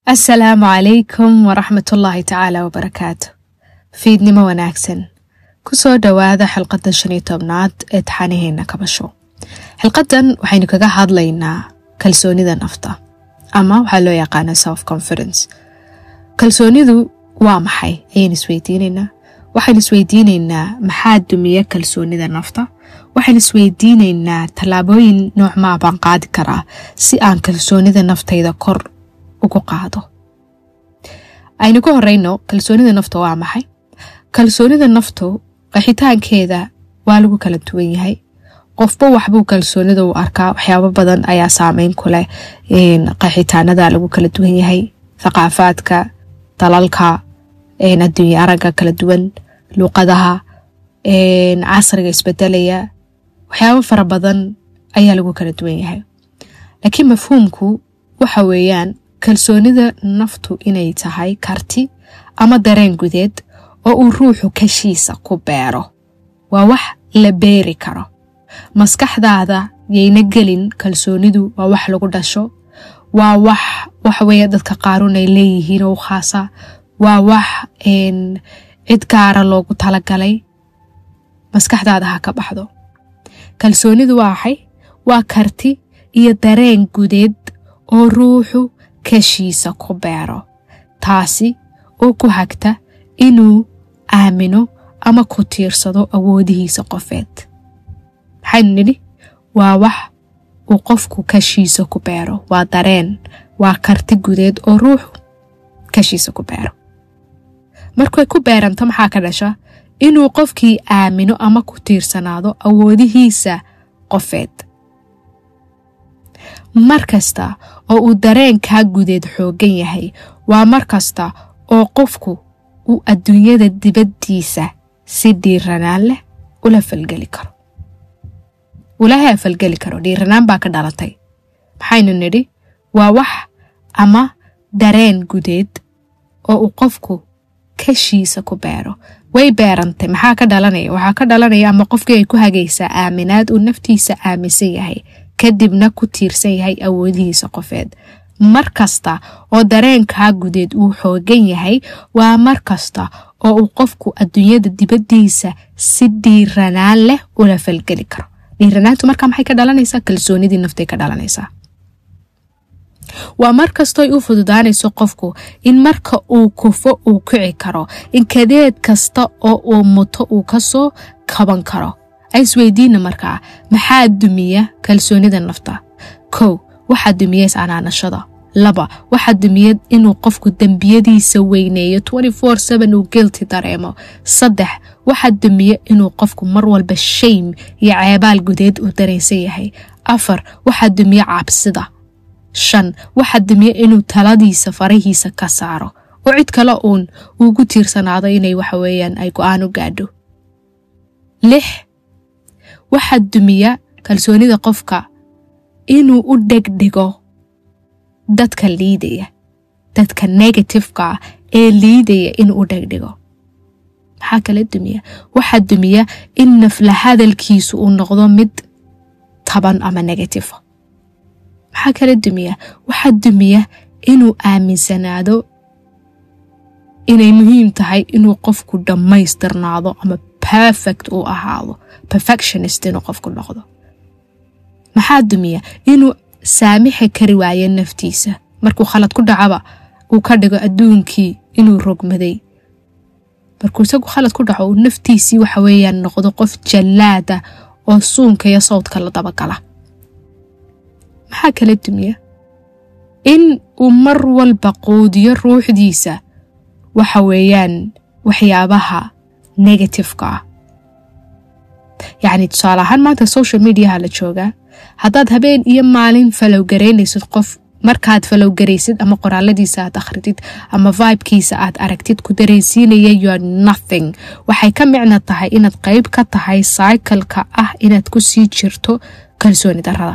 asalaamu calaykum waraxmatullaahi tacaala wabarakaatu fiidnimo wanaagsan kusoo dhowaada xilqadan shan iyo tobnaad ee taxanaheena kabasho xilqadan waxaynu kaga hadlaynaa kalsoonida nafta ama waxaa loo yaqaana self confidence kalsoonidu waa maxay ayaynu isweydiinaynaa waxaynu isweydiinaynaa maxaa dumiya kalsoonida nafta waxaynu isweydiinaynaa tallaabooyin noocmaa baan qaadi karaa si aan kalsoonida naftayda kor ugu qaado aynu ka horeyno kalsoonida nafta waa maxay kalsoonida naftu qaxitaankeeda waa lagu kala duwan yahay qofba waxbuu kalsoonida u arkaa waxyaabo badan ayaa saameyn ku leh qaxitaanada lagu kala duwan yahay thaqaafaadka dalalka adduunya aragga kala duwan luuqadaha casriga isbedelaya waxyaabo fara badan ayaa lagu kala duwan yahay laakiin mafhuumku waxa weeyaan kalsoonida naftu inay tahay karti ama dareen gudeed oo uu ruuxu kashiisa ku beero waa wax la beeri karo maskaxdaada yayna gelin kalsoonidu waa wax lagu dhasho waa wax waxaweeye dadka qaarun ay leeyihiin oo u khaasa waa wax cid gaara loogu talagalay maskaxdaada ha ka baxdo kalsoonidu waa maxay waa karti iyo dareen gudeed oo ruuxu kashiisa ku beero taasi oo ku hagta inuu aamino ama ku tiirsado awoodihiisa qofeed maxaynu nidhi waa wax uu qofku kashiisa ku beero waa dareen waa karti gudeed oo ruuxu kashiisa ku beero markay ku beeranto maxaa ka dhasha inuu qofkii aamino ama ku tiirsanaado awoodihiisa qofeed mar kasta oo uu dareenkaa gudeed xooggan yahay waa mar kasta oo qofku uu adduunyada dibaddiisa si dhiiranaan leh ula falgeli karo ulaha falgeli karo dhiiranaan baa ka dhalatay maxaynu nidhi waa wax ama dareen gudeed oo uu qofku kashiisa ku beero way beerantay maxaa ka dhalanaya waxaa ka dhalanaya ama qofkii ay ku hagaysaa aaminaad uu naftiisa aaminsan yahay kadibna ku tiirsan yahay awoodihiisa qofeed mar kasta oo dareenkaa gudeed uu xoogan yahay waa mar kasta oo uu qofku adduunyada dibaddiisa si dhiiranaan leh ula falgeli karo dhiiranaantu markaa maxay ka dhalanaysaa kalsoonidii naftay ka dhalanaysaa waa mar kastooy u fududaanayso qofku in marka uu kufo uu kici karo in kadeed kasta oo uu muto uu kasoo kaban karo isweydiina markaa maxaa dumiya kalsoonida nafta kow waxaa dumiya is-anaanashada laba waxaa dumiya inuu qofku dembiyadiisa weyneeyo uu gilti dareemo saddex waxaa dumiya inuu qofku mar walba shaym iyo ceebaal gudeed uu dareensan yahay afar waxaa dumiya cabsida shan waxaa dumiya inuu taladiisa farahiisa ka saaro oo cid kale uun uugu tiirsanaado inay waxaweyaan ay go-aan u gaadho lix waxaa dumiya kalsoonida qofka inuu u dhegdhigo dadka liidaya dadka negatifeka ah ee liidaya inuu u dhegdhigo maxaa kala dumiya waxaa dumiya in nafla hadalkiisu uu noqdo mid taban ama negatifa maxaa kala dumiya waxaa dumiya inuu aaminsanaado inay muhiim tahay inuu qofku dhammaystirnaado ama perfect uu ahaado perfectionist inuu qofku noqdo maxaa dumiya inuu saamixi kari waayo naftiisa markuu khalad ku dhacaba uu ka dhigo adduunkii inuu rogmaday markuu isagu khalad ku dhaco uu naftiisii waxa weeyaan noqdo qof jallaada oo suunka iyo sawdka la dabagala maxaa kala dumiya in uu mar walba quudiyo ruuxdiisa waxa weeyaan waxyaabaha negatifeka ah yacni tusaale ahaan maanta social mediaha la joogaa haddaad habeen iyo maalin falowgaraynaysid qof markaad falowgaraysid ama qoraaladiisa aad akhridid ama vibkiisa aad aragtid ku dareensiinaya youre nothing waxay ka micno tahay inaad qeyb ka tahay cycleka ah inaad ku sii jirto kalsooni darada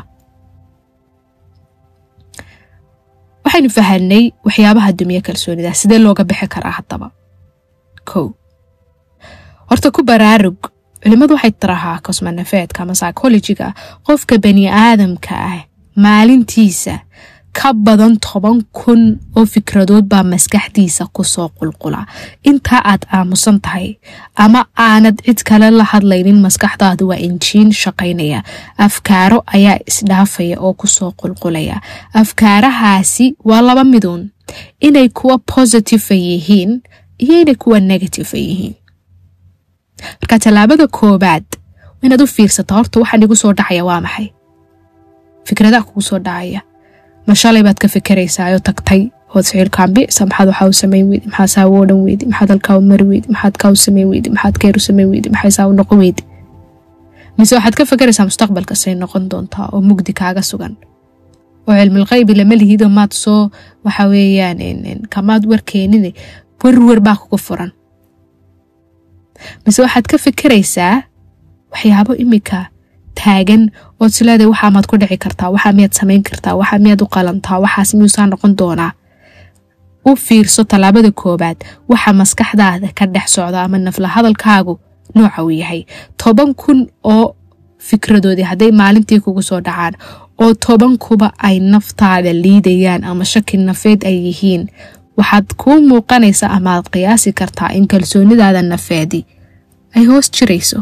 waxaynu fahanay waxyaabaha dumiya kalsoonida sidee looga bixi karaa haddaba kow horta ku baraarug culimmadu waxay tirahaa kosmanafeedka ama psychologiga qofka bani aadamka ah maalintiisa ka badan toban kun oo fikradood baa maskaxdiisa kusoo qulqula intaa aad aamusan tahay ama aanad cid kale la hadlaynin maskaxdaadu waa injiin shaqaynaya afkaaro ayaa isdhaafaya oo kusoo qulqulaya afkaarahaasi waa laba miduun inay kuwa positive yihiin iyo inay kuwa negative yihiin marka tallaabada koobaad inaad u fiirsata horta waxaan igu soo dhacaya waa maxay fikradaha kugu soo dhacaya ma shalay baad ka fikeraysaayo tagtay ood ficilkaambisa maxaad waxaa u samayn weydi maxaa saawo o dhan weydi maxaad halkaa u mari weydi maxaad kaa u samayn weydi maxaad keer u samayn weydi maxay saa u noqon weydi mise waxaad ka fekeraysaa mustaqbalka say noqon doontaa oo mugdi kaaga sugan oo cilmilqaybi lama lihido maad soo waxa weeyaan kamaad warkeenine werwer baa kugu furan mise waxaad ka fekeraysaa waxyaabo imika taagan ood sileeday waxaa maad ku dhici kartaa waxaa miyaad samayn kartaa waxaa miyaad u qalantaa waxaas miyuusaa noqon doonaa u fiirso tallaabada koobaad waxa maskaxdaada ka dhex socda ama nafla hadalkaagu nooca uu yahay toban kun oo fikradoodii hadday maalintii kugu soo dhacaan oo toban kuba ay naftaada liidayaan ama shaki nafeed ay yihiin waxaad kuu muuqanaysaa amaad qiyaasi kartaa in kalsoonidaada nafeedi ay hoos jirayso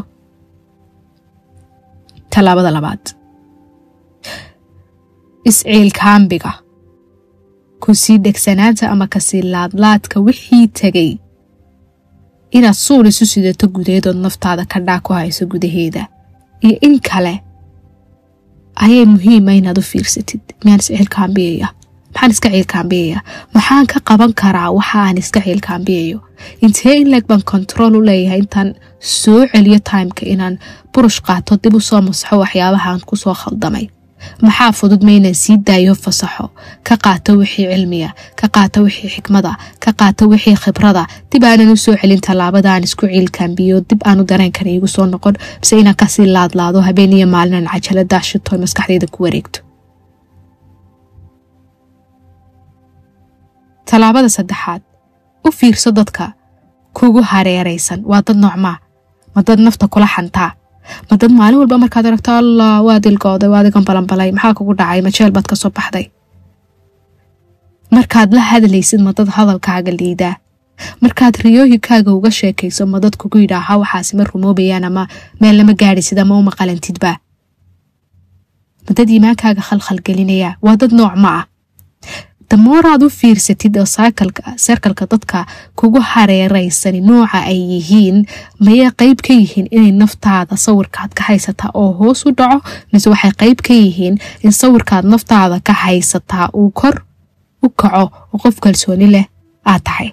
tallaabada labaad isciilkaambiga kusii dhegsanaanta ama kasii laadlaadka wixii tegay inaad suul isu sidato gudaheedood naftaada ka dhaa ku hayso gudaheeda iyo in kale ayay muhiima inaad u fiirsatid miyaan isciilkaambiyaya maxaan iska ciilkaambiyaya maxaan ka qaban karaa waxa aan iska ciilkaambiyayo intee in leeg baan kontarool u leeyahay intaan soo celiyo timeka inaan burush qaato dib u soo masaxo waxyaabahaan kusoo khaldamay maxaa fudud ma inaan sii daayo fasaxo ka qaato wixii cilmiya ka qaato wixii xikmada ka qaato wixii khibrada dib aanan u soo celin tallaabada aan isku ciilkaambiyo dib aanu dareenkan iigu soo noqon bise inaan kasii laadlaado habeen iyo maalinan cajalada shito maskaxdeyda ku wareegto tallaabada saddexaad u fiirso dadka kugu hareeraysan waa dad noocmaa ma dad nafta kula xantaa ma dad maalin walba markaad aragto allah waa dilgooday waa adigan balanbalay maxaa kugu dhacay ma jeel baad ka soo baxday markaad la hadlaysid ma dad hadalkaaga liidaa markaad riyooyinkaaga uga sheekayso ma dad kugu yidhaaha waxaasi ma rumoobayaan ama meel lama gaadhisid ama uma qalantidba ma dad iimaankaaga khalkhalgelinaya waa dad nooc ma ah damooraad u fiirsatid oo serkalka dadka kugu hareeraysani nooca ay yihiin mayay qayb ka yihiin inay naftaada sawirkaad ka haysataa oo hoos u dhaco mise waxay qayb ka yihiin in sawirkaad naftaada ka haysataa uu kor u kaco oo qof kalsooni leh aad tahay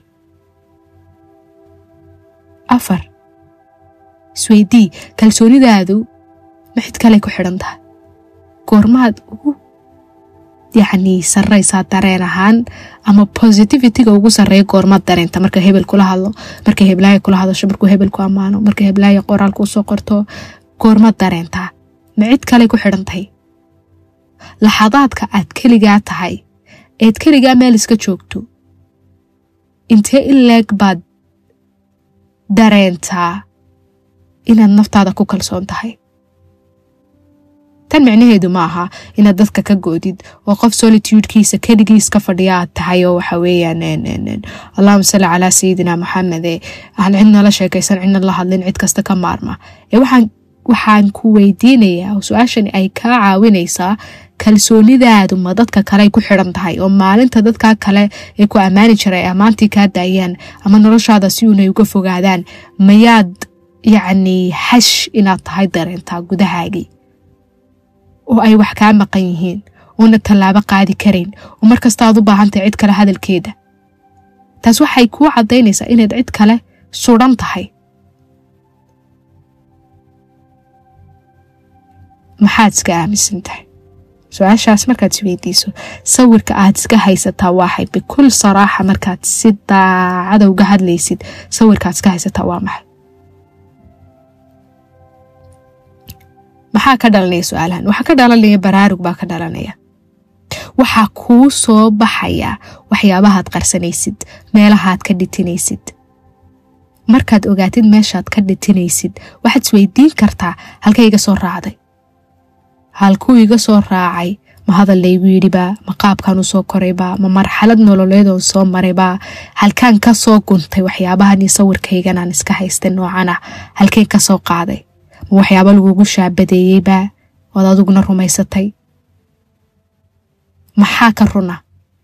afar isweydii kalsoonidaadu ma xid kale ku xidhan tahay goormaad ugu yacni sarraysaa dareen ahaan ama positivitiga ugu sarreeya goormaad dareenta marka hebel kula hadlo marka heblaaya kula hadasho markuu hebel ku ammaano marka heblaaya qoraal kuu soo qorto goormaad dareentaa ma cid kale ku xidhan tahay laxadaadka aad keligaa tahay eed keligaa meel iska joogto intee in leeg baad dareentaa inaad naftaada ku kalsoon tahay tan micnaheedu ma aha inaad dadka ka goodid oo qof solitudekiisa keligiis ka fadhiya aad tahay oo waxa weeyaan allahuma salli calaa sayidina maxamede aan cidna la sheekaysan cidna la hadlin cid kasta ka maarma ee waxaan waxaan ku weydiinayaa oo su-aashani ay kaa caawinaysaa kalsoonidaadu ma dadka kale ku xidhan tahay oo maalinta dadka kale ee ku ammaani jiray ammaantii kaa daayaan ama noloshaada si uunay uga fogaadaan mayaad yacni xash inaad tahay dareentaa gudahaagii oo ay wax kaa maqan yihiin oona tallaabo qaadi karayn oo markasta aad u baahantahay cid kale hadalkeeda taas waxay kuu caddaynaysaa inaad cid kale sudan tahay maxaad iska aaminsan tahay su-aashaas markaad isweydiiso sawirka aad iska haysataa waaxay bikul saraaxa markaad si daacada uga hadlaysid sawirkaad iska haysataa waa maxay maxaa ka dhalanaya su-aalahan waxaa ka dhalanaya baraarug baa ka dhalanaya waxaa kuu soo baxaya waxyaabahaad qarsanaysid meelahaad ka dhitinaysid markaad ogaatid meeshaad ka dhitinaysid waxaad isweydiin kartaa halkay iga soo raacday halkuu iga soo raacay ma hadal laygu yidhibaa ma qaabkan u soo koraybaa ma marxalad nololeedoon soo maraybaa halkaan ka soo guntay waxyaabahan iyo sawirkaygan aan iska haystay noocan ah halkeen ka soo qaaday ma waxyaabo lagugu shaabadeeyeybaa ood adiguna rumaysatay maxaa ka runa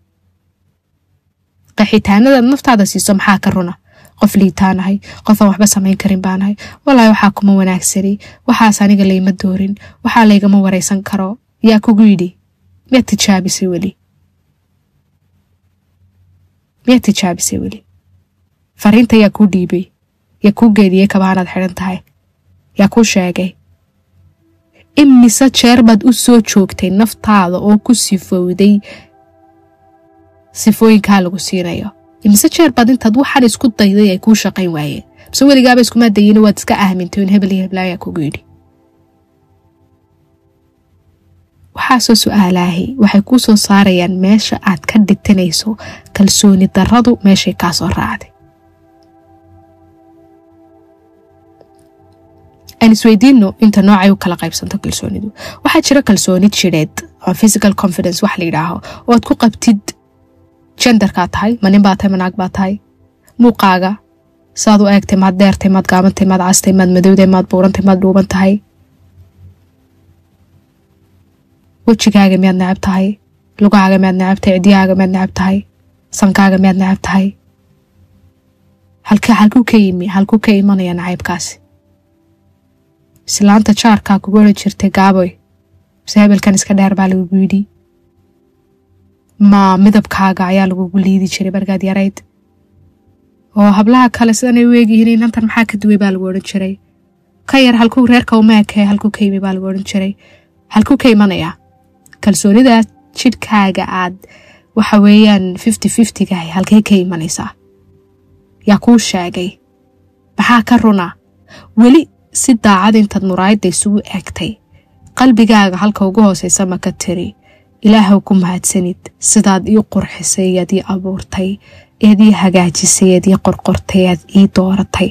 qaxitaanadaad naftaada siiso maxaa ka runa qof liitaanahay qofaan waxba samayn karin baanahay walaahi waxaa kuma wanaagsani waxaas aniga layma doorin waxaa laygama waraysan karo yaa kugu yidhi miyaad tijaabisay weli miyaad tijaabisay weli fariinta yaa kuu dhiibay yaa kuu geediyey kabaanaad xidhan tahay yaa kuu sheegay imise jeer baad u soo joogtay naftaada oo ku sifowday sifooyinkaa lagu siinayo imise jeer baad intaad waxaan isku dayday ay kuu shaqayn waayeen bise weligaaba iskumaa dayina waad iska aamintay in hebel iyo heblaayaa kugu yidhi waxaasoo su-aalaahi waxay kuu soo saarayaan meesha aad ka dhitanayso kalsooni darradu meeshay kaa soo raacday aan isweydiino inta noocay u kala qaybsanto kalsoonidu waxaa jira kalsooni jidheed oo physical confidence wax la yidhaaho oo aad ku qabtid jendarkaa tahay ma nin baa tahay ma naag baa tahay muuqaaga saad u eegtay maad deertay maad gaabantay maad castay maad madowday maad buurantay maad dhuuban tahay wejigaaga miyaad necab tahay lugahaaga miyaad necab tahay cidyahaaga miyaad necab tahay sankaaga miyaad necab tahay halka halkuu ka yimi halkuu ka imanaya nacaybkaasi islaanta jaarkaa kugu oran jirtay gaaboy mise hebelkan iska dheer baa lagugu yidhi ma midabkaaga ayaa lagugu liidi jiray markaad yarayd oo hablaha kale sidanay u eegyihiin inantan maxaa ka duway baa lagu odhan jiray ka yar halkuu reerka umeekee halkuu ka yimi baa lagu odhan jiray halkuu ka imanayaa kalsoonidaa jidhkaaga aad waxa weeyaan fifty fiftygahay halkay ka imanaysaa yaa kuu sheegay maxaa ka runa weli si daacad intaad muraayadda isugu eegtay qalbigaaga halka ugu hoosaysa ma ka tiri ilaahow ku mahadsanid sidaad ii qurxisay ead ii abuurtay eed ii hagaajisay eed ii qorqortay ead ii dooratay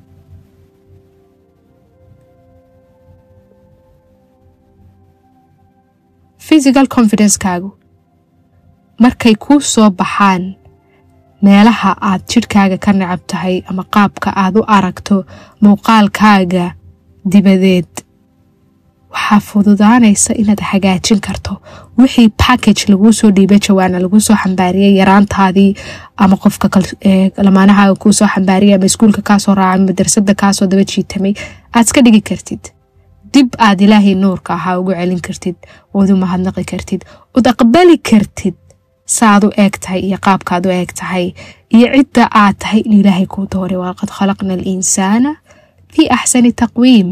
physical confidencekaagu markay kuu soo baxaan meelaha aad jidhkaaga ka necab tahay ama qaabka aad u aragto muuqaalkaaga dibadeed waxaa fududaanaysa inaad hagaajin karto wixii package laguu soo dhiibay jawaana laguu soo xambaariyay yaraantaadii ama qofka lamaanahaaga kuu soo xambaariyay ama iskuulka kaasoo raacay madrasada kaasoo daba jiitamay aad iska dhigi kartid dib aad ilaahay nuurka ahaa ugu celin kartid ood u mahadnaqi kartid ood aqbali kartid saaad u eeg tahay iyo qaabkaad u eeg tahay iyo cidda aad tahay in ilaahay kuu dooray walaqad khalaqna alinsaana fii axsani taqwiim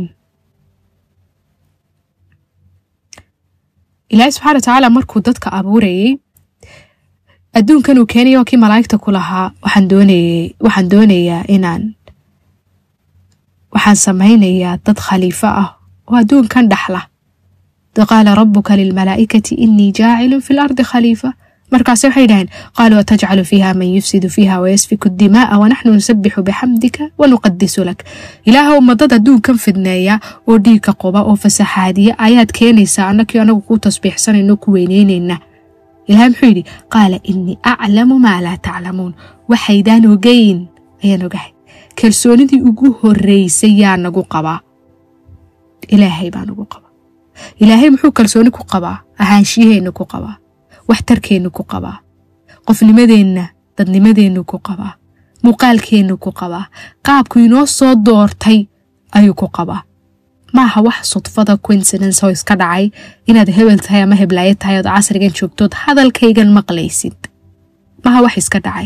ilaahay subxana watacaala markuu dadka abuurayay adduunkan uu keenaya oo kii malaa'igta ku lahaa waxaan doonayay waxaan doonayaa inaan waxaan samaynayaa dad khaliifo ah oo adduunkan dhaxla qaala rabuka lilmalaa'ikati inii jaacilun fi lardi khaliifa markaase waxay dhaheen qaaluu atajcalu fiiha man yufsidu fiiha wayasfiku dimaaa wanaxnu nusabixu bixamdika wanuqadisu lak ilaahow madad adduunkan fidneeya oo dhiigka qoba oo fasaxaadiya ayaad keenaysaa annakii anagu kuu tasbiixsanayno ku weyneynayna ilahay muxuu yidhi qaala inii aclamu maa laa taclamuun waxaydaan ogeyn ayaan ogahay kalsoonidii ugu horeysay yaa nagu qabaa ilaahay baa nagu qabaa ilaahay muxuu kalsooni ku qabaa ahaanshiyaheenna ku qabaa waxtarkeennu ku qabaa qofnimadeenna dadnimadeennu ku qabaa muuqaalkeennu ku qabaa qaabku inoo soo doortay ayuu ku qabaa maaha wax sudfada coincidence oo iska dhacay inaad hebel tahay ama heblaayo tahay ood casrigan joogtood hadalkaygan maqlaysid maaha wax iska dhacay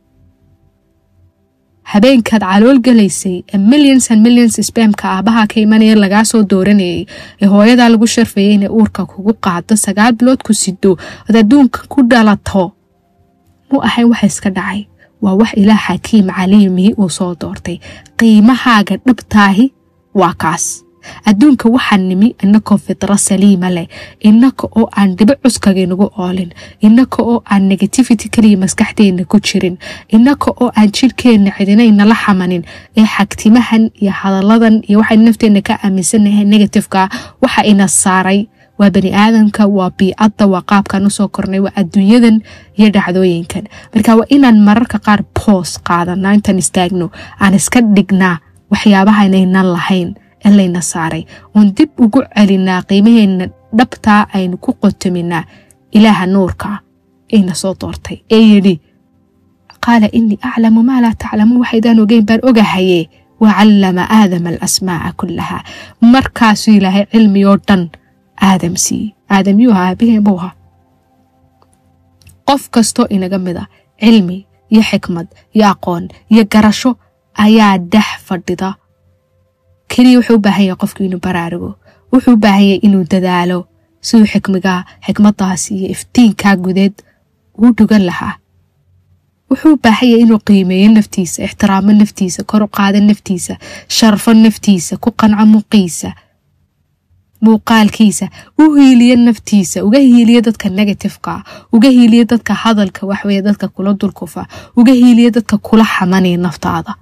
habeenkaad calool galaysay ee millions and millions spamka aabaha ka imanaya lagaa soo dooranayay ee hooyadaa lagu sharfayay inay uurka kugu qaado sagaal bilood ku sido ood adduunka ku dhalato mu ahayn waxa iska dhacay waa wax ilaah xakiim caliimii uu soo doortay qiimahaaga dhabtaahi waa kaas adduunka waxaa nimi inakoo fidro saliima leh inaka oo aan dhibo cuskagaynagu oolin inaka oo aan negativity kaliya maskaxdeenna ku jirin inaka oo aan jidhkeenna cidinaynala xamanin ee xagtimahan iyo hadalladan iyo waxaynu nafteenna ka aaminsanahay negatifeka waxa ina saaray waa bani aadamka waa biicadda waa qaabkaan usoo kornay waa adduunyadan iyo dhacdooyinkan marka waa inaan mararka qaar boos qaadanaa intaan istaagno aan iska dhignaa waxyaabaha inaynan lahayn ee layna saaray oon dib ugu celinaa qiimaheena dhabtaa aynu ku qotominaa ilaaha nuurka ayna soo doortay ee yidhi qaala inii aclamu maa laa taclamuun waxaydaan ogeyn baan ogahaye wacallama aadama alasmaaca kullaha markaasuu ilaahay cilmi oo dhan aadam siiyey aadam yuu ahaa aabiheen buu ahaa qof kastoo inaga mid a cilmi iyo xikmad iyo aqoon iyo garasho ayaa dhex fadhida keliya wuxuu u baahan yahay qofku inuu baraarugo wuxuu u baahan yahay inuu dadaalo siduu xikmigaa xikmadaas iyo iftiinkaa gudeed uu dhugan lahaa wuxuu u baahan yahay inuu qiimeeyo naftiisa ixtiraamo naftiisa kor u qaado naftiisa sharfo naftiisa ku qanco muuqiisa muuqaalkiisa u hiiliyo naftiisa uga hiiliyo dadka negatifeka uga hiiliyo dadka hadalka waxweye dadka kula dulkufa uga hiiliyo dadka kula xamanaya naftaada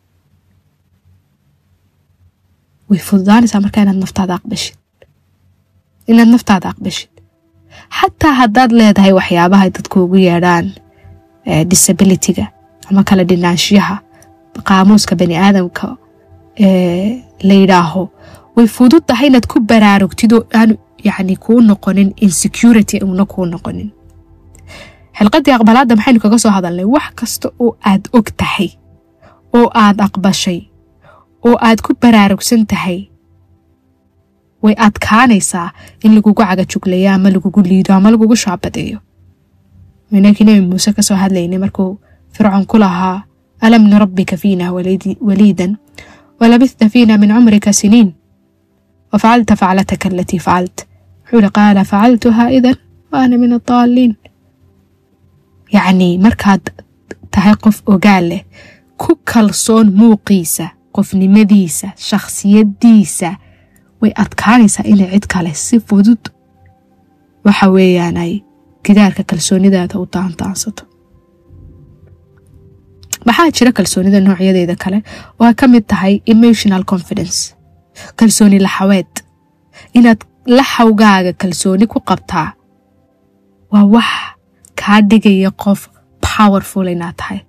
way fududaanaysaa markaa inaad naftaada aqbashid inaad naftaada aqbashid xataa haddaad leedahay waxyaabaha dadku ugu yeedhaan disabilityga ama kala dhinaanshiyaha qaamuuska bani aadamka la yidhaaho way fudud tahay inaad ku baraarugtid oo aanu yani kuu noqonin insecurity una kuu noqonin xilqadii aqbalaadda maxaynu kaga soo hadalnay wax kasta oo aad og tahay oo aad aqbashay oo aad ku baraarugsan tahay way adkaanaysaa in lagugu cagajuglayo ama lagugu liido ama lagugu shaabadeeyo inakii nebi muuse kasoo hadlaynay markuu fircoon ku lahaa alam nurabbika fiina waliidan walabista fiina min cumrika siniin wafacalta faclataka alatii facalt wuxuu ihi qaala facaltuhaa idan wa ana min addaaliin yacnii markaad tahay qof ogaal leh ku kalsoon muuqiisa qofnimadiisa shakhsiyadiisa way adkaanaysaa inay cid kale si fudud waxa weeyaan ay gidaarka kalsoonidaada u daandaansato maxaa jira kalsoonida noocyadeeda kale oo ay ka mid tahay emotional confidence kalsooni laxaweed inaad laxawgaaga kalsooni ku qabtaa waa wax kaa dhigaya qof powerful inaad tahay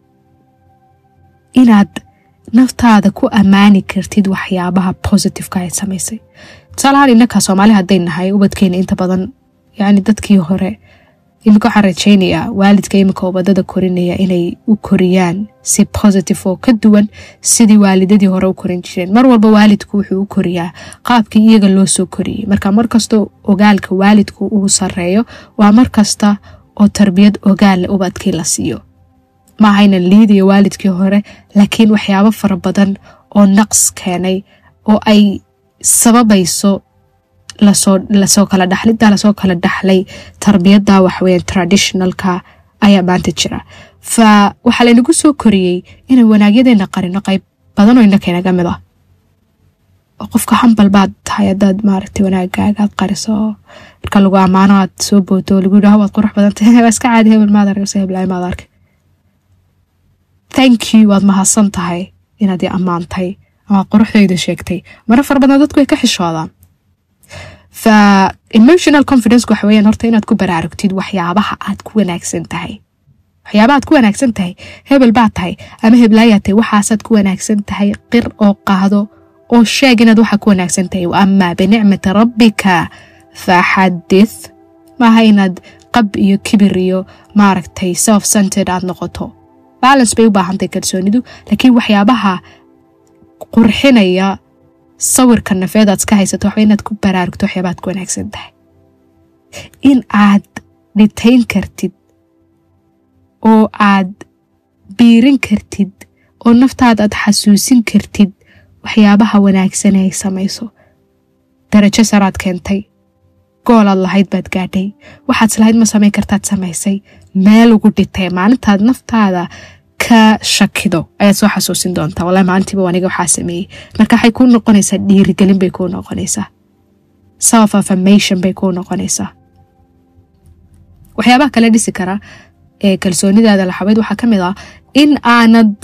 inaad naftaada ku ammaani kartid waxyaabaha positiveka aad samaysay tusaalahaan innakaa soomaali hadday nahay ubadkeena inta badan yacni dadkii hore iminka waxaan rajaynayaa waalidka iminka ubadada korinaya inay u koriyaan si positive oo ka duwan sidii waalidadii hore u korin jireen mar walba waalidku wuxuu u koriyaa qaabkii iyaga loo soo koriyey marka markastoo ogaalka waalidku uu sareeyo waa mar kasta oo tarbiyad ogaalla ubadkii la siiyo ma ahaynan liidayo waalidkii hore laakiin waxyaabo fara badan oo naqs keenay oo ay sababayso lasoo kala dhaxlida lasoo kala dhaxlay tarbiyada waxweyan traditionalka ayaa maanta jira fa waxaa laynagu soo koriyey inaan wanaagyadeena qarino qayb badanoo inakaynaga mid ah oo qofka hambal baad tahay hadaad maaragtay wanaagaagaad qariso marka lagu ammaano aad soo booto lagu yidhaho waad qurux badan tahay waa iska caadi hebel maad argse heblaay maad arkay thank you waad mahadsan tahay inaad i ammaantay amaad quruxdayda sheegtay maro fara badan dadku way ka xishoodaan fa emotional confidence waxa weyaan horta inaad ku baraarugtid waxyaabaha aad ku wanaagsan tahay waxyaabaha aad ku wanaagsan tahay hebel baad tahay ama heblaayaa tahay waxaasaad ku wanaagsan tahay qir oo qaado oo sheeg inaad waxa ku wanaagsan tahay amaa binicmati rabbika faxadith maaha inaad qab iyo kibir iyo maaragtay self centered aad noqoto balance bay u baahantahay kalsoonidu laakiin waxyaabaha qurxinaya sawirka nafeed aad iska haysato waxba inaad ku baraarugto waxyaabaad ku wanaagsan tahay in aad dhitayn kartid oo aad biirin kartid oo naftaada aad xasuusin kartid waxyaabaha wanaagsan ay samayso darajo saraad keentay goolaad lahayd baad gaadhay waxaad islahayd ma samayn kartaad samaysay meel ugu dhitay maalintaad naftaada ka shakido ayaad soo xasuusin doontaa wallahi maalintiiba aniga waxaa sameeyey marka waxay kuu noqonaysaa dhiirigelin bay kuu noqonaysaa self affirmation bay kuu noqonaysaa waxyaabaha kale dhisi kara ee kalsoonidaada laxabeyd waxaa ka mid ah in aanad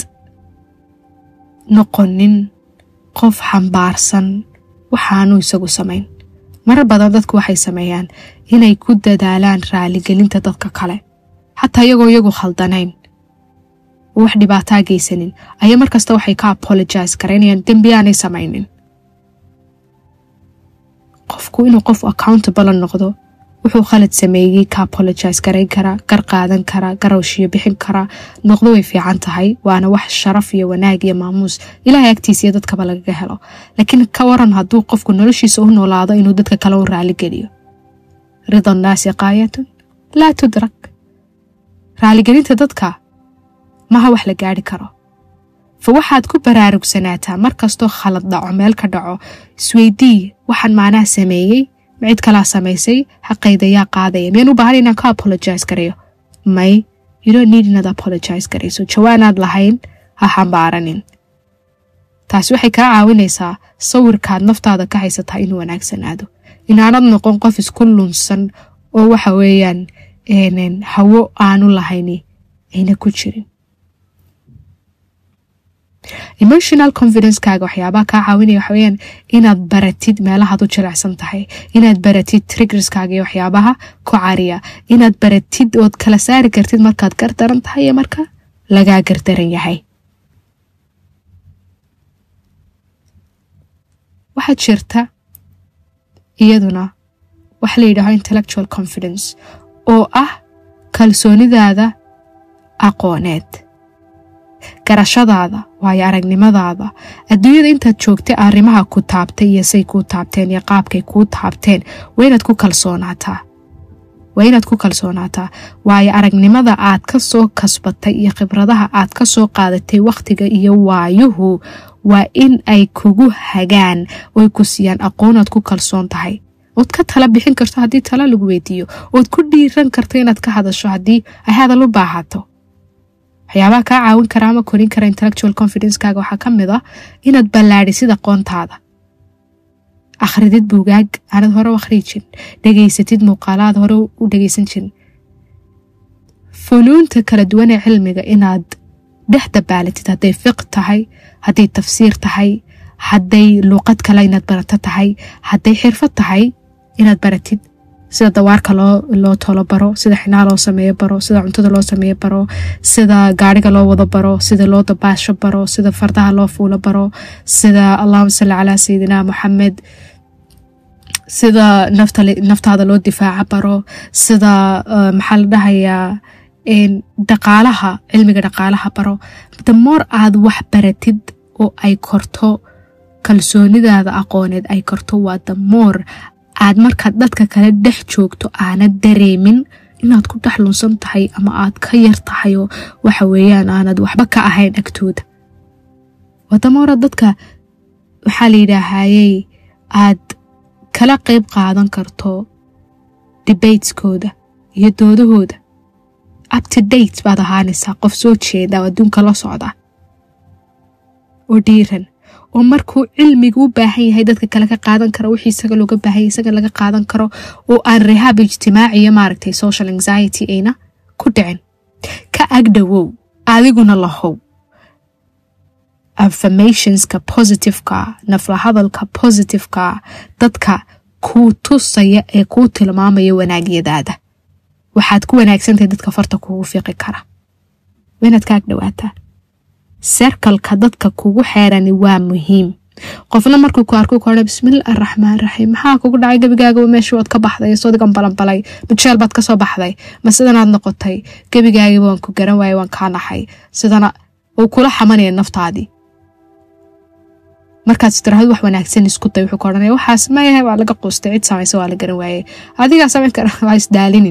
noqonin qof xambaarsan waxaanu isagu samayn marar badan dadku waxay sameeyaan inay ku dadaalaan raaligelinta dadka kale xataa iyagoo iyagu khaldanayn oo wax dhibaataa geysanin ayaa markasta waxay ka apologise garaynayaan dembi aanay samaynin qofku inuu qof accountable noqdo wuxuu khalad sameeyey ka apologise garayn karaa gar qaadan karaa garowshiyo bixin karaa noqdo way fiican tahay waana wax sharaf iyo wanaag iyo maamuus ilaahay agtiisa iyo dadkaba lagaga helo laakiin ka waran hadduu qofku noloshiisa u noolaado inuu dadka kale u raaligeliyo rida nnaasi qaayatun laa tudrak raaligelinta dadka maha wax la gaari karo fa waxaad ku baraarugsanaataa markastoo khalad dhaco meel ka dhaco isweydii waxaan maanaha sameeyey ma cid kalaa samaysay xaqayda yaa qaadaya miyaan u baahan inaan ka apologise garayo may you don't need inaad apologise garayso jawaanaad lahayn ha xambaaranin taasi waxay kaa caawinaysaa sawirkaad naftaada ka haysataa inuu wanaagsanaado inaanad noqon qof isku lunsan oo waxa weeyaan hawo aanu lahayni ayna ku jirin emotional confidencekaaga waxyaabaha kaa caawinaya waxa weyaan inaad baratid meelahaad u jilecsan tahay inaad baratid triggerskaaga iyo waxyaabaha ku cariya inaad baratid ood kala saari kartid markaad gardaran tahay iyo marka lagaa gardaran yahay waxaa jirta iyaduna waxa la yidhaaho intellectual confidence oo ah kalsoonidaada aqooneed garashadaada waayo aragnimadaada adduunyada intaad joogtay arrimaha ku taabtay iyo say kuu taabteen iyo qaabkay kuu taabteen waa inaad ku kalsoonaataa waa inaad ku kalsoonaataa waayo aragnimada aad ka soo kasbatay iyo khibradaha aad ka soo qaadatay wakhtiga iyo waayuhu waa in ay kugu hagaan oy ku siiyaan aqoonaad ku kalsoon tahay ood ka tala bixin karto haddii tala lagu weydiiyo ood ku dhiiran karto inaad ka hadasho haddii ay hadal u baahato waxyaabaha kaa caawin kara ama korin kara intellectual confidencekaaga waxaa ka mid ah inaad ballaadhisid aqoontaada akhridid buugaag aanad hore u akhriyi jirin dhegaysatid muuqaalaad hore u dhegaysan jirin funuunta kala duwan ee cilmiga inaad dhex dabaalatid hadday fiq tahay hadday tafsiir tahay hadday luuqad kale inaad barato tahay hadday xirfad tahay inaad baratid sida dawaarka loo tolo baro sida xinaa loo sameeyo baro sida cuntada loo sameeyo baro sida gaariga loo wado baro sida loo dabaasho baro sida fardaha loo fuulo baro sida allahuma salli calaa sayidina moxamed sida naftaada loo difaaco baro sida maxaa la dhahayaa dhaqaalaha cilmiga dhaqaalaha baro damoor aad wax baratid oo ay korto kalsoonidaada aqooneed ay korto waa damoor aad markaad dadka kale dhex joogto aanad dareemin inaad ku dhex lunsan tahay ama aad ka yar tahayoo waxa weeyaan aanad waxba ka ahayn agtooda wadamoora dadka waxaa la yidhaahayey aad kala qeyb qaadan karto debateskooda iyo doodahooda upto date baad ahaanaysaa qof soo jeeda oo adduunka la socda oo dhiiran oo markuu cilmiga u baahan yahay dadka kale ka qaadan karo wixii isaga looga baahanya isaga laga qaadan karo oo aan rehaab ijtimaaciyo maaragtay social anxiety ayna ku dhicin ka agdhowow adiguna lahow affirmationska positiveka nafla hadalka positiveka dadka kuu tusaya ee kuu tilmaamaya wanaagyadaada waxaad ku wanaagsantahay dadka farta kuugu fiiqi kara waa inaad ka agdhowaataa serkalka dadka kugu xeerani waa muhiim qofna markuu ku arku koha bismillah araxmaan raxiim maxaa kugu dhacay gebigaaga meesha waad ka baxday sodigan balanbalay majeel baad kasoo baxday ma sidanaad noqotay gebigaagiba waan ku garan waayay waan kaa naxay sidana uu kula xamanaya naftaadii markaad istiraahad wax wanaagsan isku day wuxuu ka odhanaya waxaas mayahay waa laga quustay cid samaysa waa la garan waayey adigaa samayn kara waa isdaalinin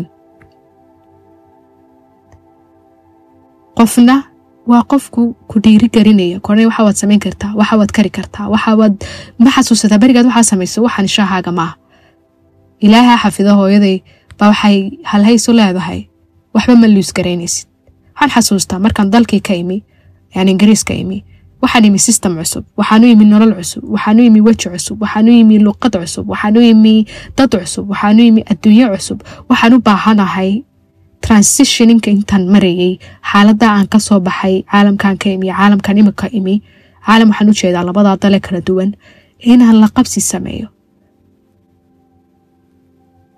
qofna waa qofku ku dhiiri garinaya kornay waxa waad samayn kartaa waxa waad kari kartaa waxawaad ma xasuusataa berigaad waxaa samayso waxaan shaahaaga maaha ilaaha xafido hooyaday baa waxay halhaysu leedahay waxba ma luus garaynaysid waxaan xasuustaa markaan dalkii ka imi yani ingiriiska imi waxaan imi system cusub waxaanu imi nolol cusub waxaanu imi weji cusub waxaanu imi luqad cusub waxaanu imi dad cusub waxaanu imi adduunyo cusub waxaan u baahanahay transitioninka intaan marayay xaalada aan kasoo baxay caalamkan ka imi caalamkan imika imi caalam waxaan ujeedaa labadaa dale kala duwan inaan la qabsi sameeyo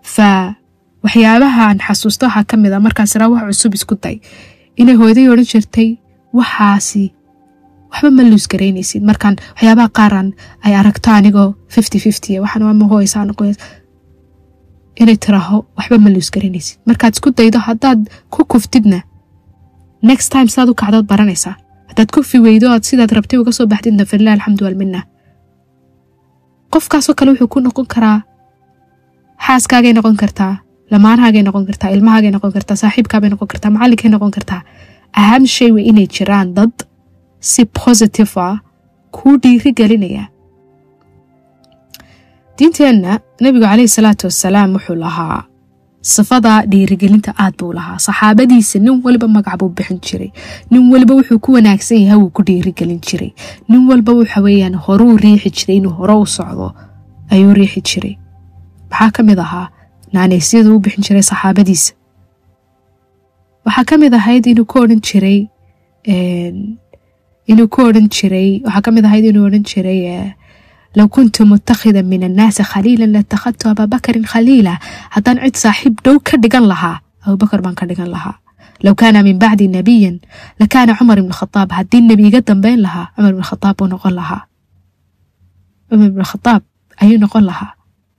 fa waxyaabahaan xasuusta waxaa ka mid a markaas iraa wax cusub isku day inay hooyaday odhan jirtay waxaasi waxba ma luus garaynaysid markaan waxyaabaha qaaran ay aragto anigoo fifty fifty waxaan waa mahooysaa noqoys inay tiraaho waxba ma luus garaynaysid markaad isku daydo haddaad ku kuftidna next time sidaad u kacdood baranaysaa haddaad kufi weydo aad sidaad rabtay uga soo baxdidna falilah alxamdu walmina qofkaasoo kale wuxuu ku noqon karaa xaaskaagay noqon kartaa lamaanahaagay noqon kartaa ilmahaagay noqon kartaa saaxiibkaabay noqon kartaa macallinkay noqon kartaa aham shay wey inay jiraan dad si positive ah kuu dhiiri gelinaya diinteenna nebigu caleyhi salaatu wasalaam wuxuu lahaa sifada dhiirigelinta aad buu lahaa saxaabadiisa nin waliba magac buu bixin jiray nin waliba wuxuu ku wanaagsan yahay wuu ku dhiirigelin jiray nin walba waxa weeyaan horuu riixi jiray inuu hore u socdo ayuu riixi jiray maxaa ka mid ahaa naanaysyadu u bixin jiray saxaabadiisa waxaa ka mid ahayd inuu ku odhan jiray inuu ku odhan jiray waxaa ka mid ahayd inuu odhan jiray low kuntu mutakhidan min annaasi khaliilan latakhadtu abaabakarin khaliila haddaan cid saaxiib dhow ka dhigan lahaa abubakar baan ka dhigan lahaa low kaana min bacdi nabiyan lakaana cumar ibn khadaab haddii nebi iga dambeyn lahaa cumar ibn khadaab buu noqon lahaa cumar ibn khadaab ayuu noqon lahaa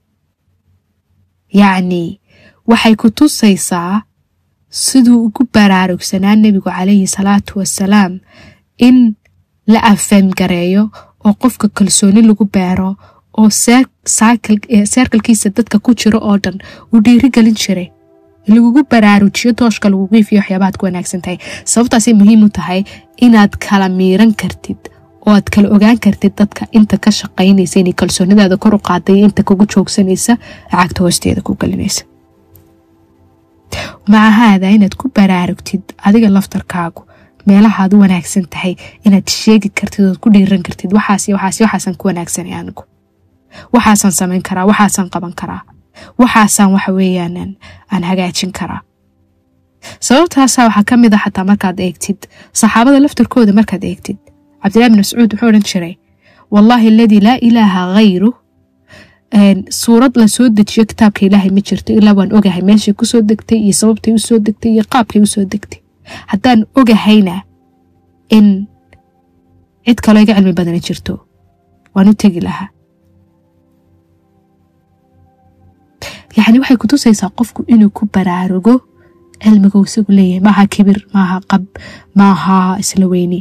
yacni waxay ku tusaysaa siduu ugu baraarugsanaa nebigu calayhi salaatu wasalaam in la afeemgareeyo oo qofka kalsooni lagu beero oo seerkalkiisa dadka ku jiro oo dhan uu dhiiri gelin jiray lagugu baraarujiyo tooshka lagugu ifiyo waxyaabaad ku wanaagsan tahay sababtaasay muhiim u tahay inaad kala miiran kartid oo aad kala ogaan kartid dadka inta ka shaqaynaysa inay kalsoonidaada kor u qaaday inta kugu joogsanaysa lacagta hoosteeda ku gelinaysa macahaada inaad ku baraarugtid adiga laftarkaagu meelahaad u wanaagsan tahay inaad sheegi kartid ood ku dhiiran kartid waxaas waxaas waxaasaan ku wanaagsanay anigu waxaasaan samayn karaa waxaasaan qaban karaa waxaasaan waxa weeyaan aan hagaajin karaa sababtaasa waxaa ka mid a xataa markaad eegtid saxaabada laftarkooda markaad eegtid cabdillahi bin mascuud wuxuu odhan jiray wallaahi aladii laa ilaaha hayru suurad la soo dejiyo kitaabka ilaahay ma jirto ilaa waan ogahay meeshay kusoo degtay iyo sababtay usoo degtay iyo qaabkay usoo degtay haddaan ogahayna in cid kaloo iga cilmi badani jirto waan u tegi lahaa yacni waxay kutusaysaa qofku inuu ku baraarugo cilmiga uu isagu leeyahay maaha kibir maaha qab maaha isla weyni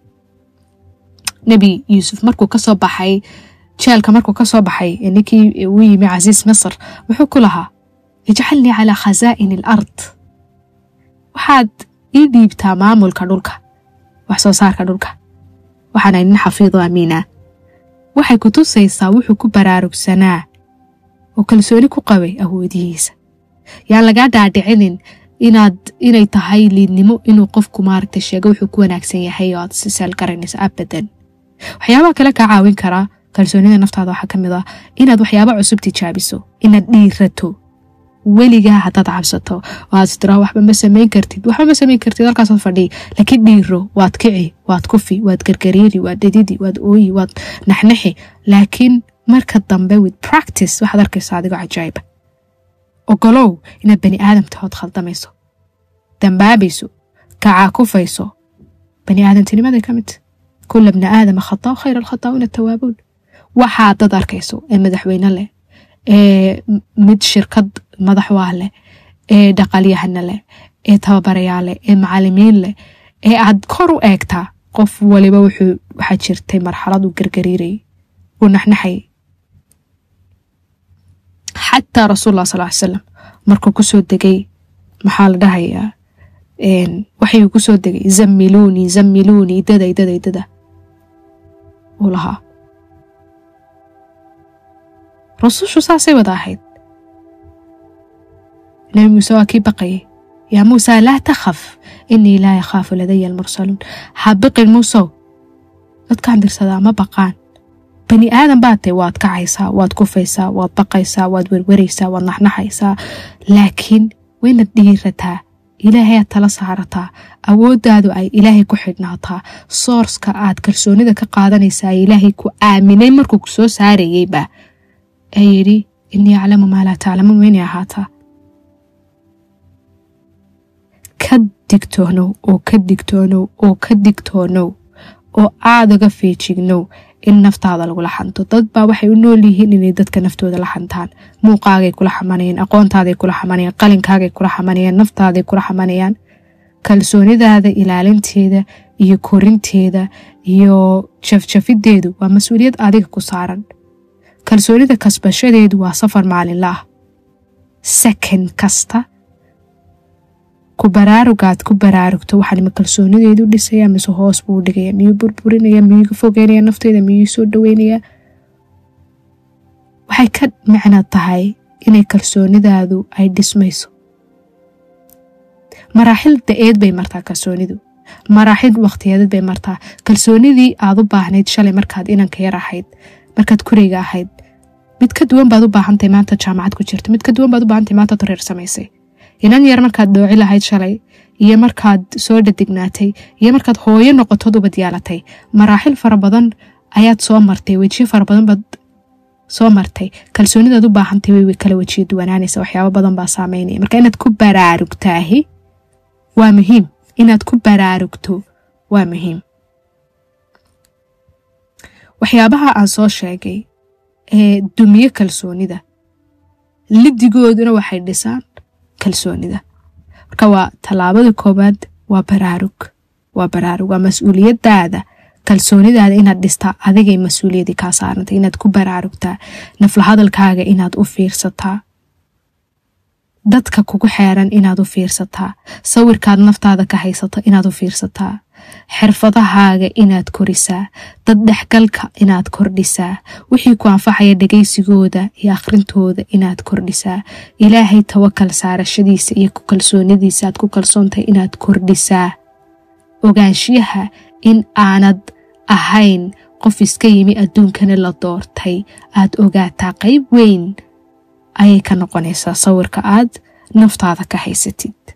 nebi yuusuf markuu kasoo baxay jeelka markuu kasoo baxay ninkii uu yimi casiis masr wuxuu ku lahaa ijcalnii calaa khasaa'ini al ard waxaad ii dhiibtaa maamulka dhulka wax soo saarka dhulka waxaana nin xafiido amiina waxay ku tusaysaa wuxuu ku baraarugsanaa oo kalsooni ku qabay awoodihiisa yaan lagaa dhaadhicinin inaad inay tahay liidnimo inuu qofku maaragta sheego wuxuu ku wanaagsan yahay oo aad si seel garanayso abadan waxyaabaha kale kaa caawin karaa kalsoonida naftaada waxaa ka mid ah inaad waxyaaba cusub tijaabiso inaad dhiirato weligaa haddaad cabsato oo aad istiraha waxba ma samayn kartid waxba ma samayn kartid halkaasaad fadhiyi laakiin dhiiro waad kici waad kufi waad gargariiri waad dhididi waad ooyi waad naxnaxi laakiin marka dambe with practice waxaad arkaysaa adigoo cajaa'iba ogolow inaad bani aadamtahood khaldamayso dambaabayso kacaakufayso bani aadamtinimaday ka mid kula bni aadama khataa khayr alkhataa'uuna tawaabuun waxaa dad arkayso ee madaxweyne leh ee mid shirkad madax waa leh ee dhaqalyahana leh ee tababarayaa leh ee macalimiin leh ee aad kor u eegtaa qof waliba wuxuu waxaa jirtay marxalad uu gargariirayay uu naxnaxayay xataa rasuullah sal ly salam markuu kusoo degay maxaa la dhahayaa waxayuu kusoo degay zamiluunii zamiluunii daday daday dada uu lahaa rusushu saasay wada ahayd nabi muuse waa kii baqayay yaa muusa laa takhaf inii laa yakhaafu ladaya almursaluun ha biqin muusow dadkaan dirsadaa ma baqaan bani aadan baad tahy waad kacaysaa waad kufaysaa waad baqaysaa waad werweraysaa waad naxnaxaysaa laakiin waynaad dhiirataa ilaahay aad tala saarataa awooddaadu ay ilaahay ku xidhnaataa soorska aad kalsoonida ka qaadanaysaa ilaahay ku aaminay markuu ku soo saarayeyba ee yidhi inii aclamu maa laa taclamuun waynay ahaataa ka digtoonow oo ka digtoonow oo ka digtoonow oo aadaga feejignow in naftaada lagula xanto dad baa waxay u nool yihiin inay dadka naftooda la xantaan muuqaagay kula xamanayaan aqoontaaday kula xamanayaan qalinkaagay kula xamanayaan naftaaday kula xamanayaan kalsoonidaada ilaalinteeda iyo korinteeda iyo jafjafideedu waa mas-uuliyad adiga ku saaran kalsoonida kasbashadeedu waa safar maalinla ah second kasta ku baraarugaad ku baraarugto waxaan ma kalsoonideedu dhisaya mise hoos buu dhigaya miyuu burburinaya miyuu fogeynaya nafteyda miyuu soo dhaweynaya waxay ka micno tahay inay kalsoonidaadu ay dhismayso maraaxil da-eed bay martaa kalsoonidu maraaxil waqtiyeedad bay martaa kalsoonidii aad u baahnayd shalay markaad inanka yar ahayd markaad kureyga ahayd mid ka duwan baad u baahantahay maanta jaamacad ku jirta mid ka duwan baad u baahantahay maanta tareer samaysay inan yar markaad dhooci lahayd shalay iyo markaad soo dhadignaatay iyo markaad hooyo noqotood ubad yaalatay maraaxil fara badan ayaad soo martay wejiyo fara badan baad soo martay kalsoonidaad u baahantay way kala wejiyo duwanaanaysa waxyaabo badan baa saameynaya marka inaad ku baraarugtaahi waa muhiim inaad ku baraarugto waa muhiim waxyaabaha aan soo sheegay ee dumiye kalsoonida lidigooduna waxay dhisaan kalsoonida marka waa tallaabada koowaad waa baraarug waa baraarug waa mas-uuliyadaada kalsoonidaada inaad dhistaa adigay mas-uuliyadii kaa saarantay inaad ku baraarugtaa nafla hadalkaaga inaad u fiirsataa dadka kugu xeeran inaad u fiirsataa sawirkaad naftaada ka haysato inaad u fiirsataa xirfadahaaga inaad korisaa dad dhexgalka inaad kordhisaa wixii ku anfacaya dhegaysigooda iyo akhrintooda inaad kordhisaa ilaahay tawakal saarashadiisa iyo ku kalsoonidiisa aad ku kalsoontahay inaad kordhisaa ogaanshiyaha in aanad ahayn qof iska yimi adduunkana la doortay aad ogaataa qayb weyn ayay ka noqonaysaa sawirka aad naftaada ka haysatid